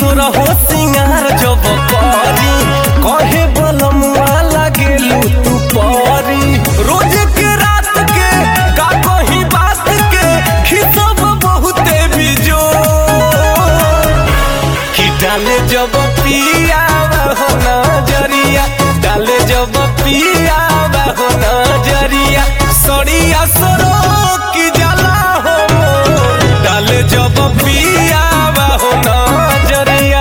सुर हो सिंगार जब करी कहे बलमुआ लागेलू तू परी रोज के रात के का कही बात के खिसब बहुते बिजो कि डाले जब पिया हो नजरिया डाले जब पिया हो नजरिया सड़िया सरो की जला हो डाले जब पिया हो नजरिया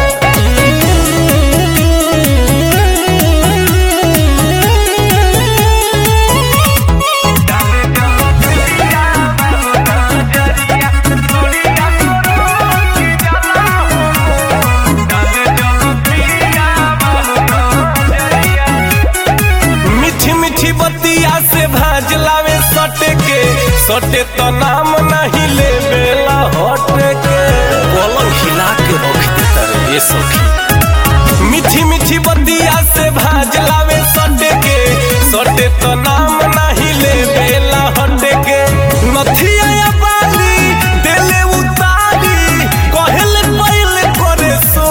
मीठी मीठी बतिया से भाज लावे सटे के सटे तो नाम नहीं ले बेला हटे के पलंग हिला के रख देता रे ये सखी मीठी मीठी बतिया से भाज लावे सटे के सटे तो नाम नहीं ले बेला हटे के नथिया या बाली देले उतारी कहले पहले करे सो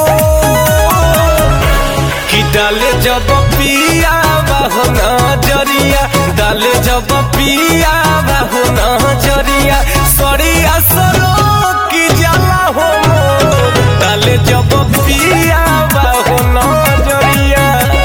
कि डाले जब पिया बाहो नजरिया डाले जब पिया बाहो नजरिया सरिया सरो की जला हो मोर। डाले जब पिया बाहो नजरिया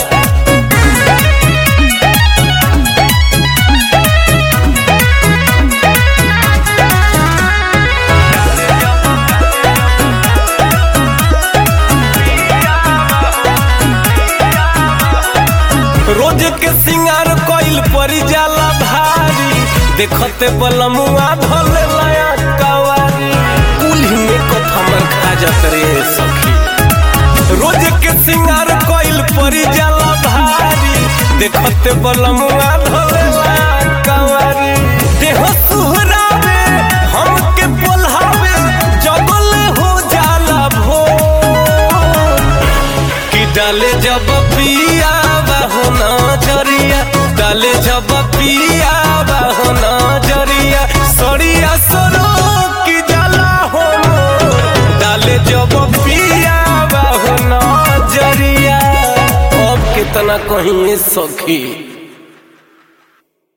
रोज के सिंगार कोइल परी जाला भारी देखते बलमुआ धले लया कवारी कुल्ही में कप हमर खा जात रे सखी रोज के सिंगार कोइल परी जाला भारी देखते बलमुआ धले लया कवारी देह सुहरावे हमके बोलहावे जबले हो जाला भोर कि डाले जब पिया बाहो नजरिया डाले जब पिया बाहो नजरिया सड़िया सरो की जाला हो मोर। डाले जब पिया बाहो नजरिया अब कितना कहीं सखी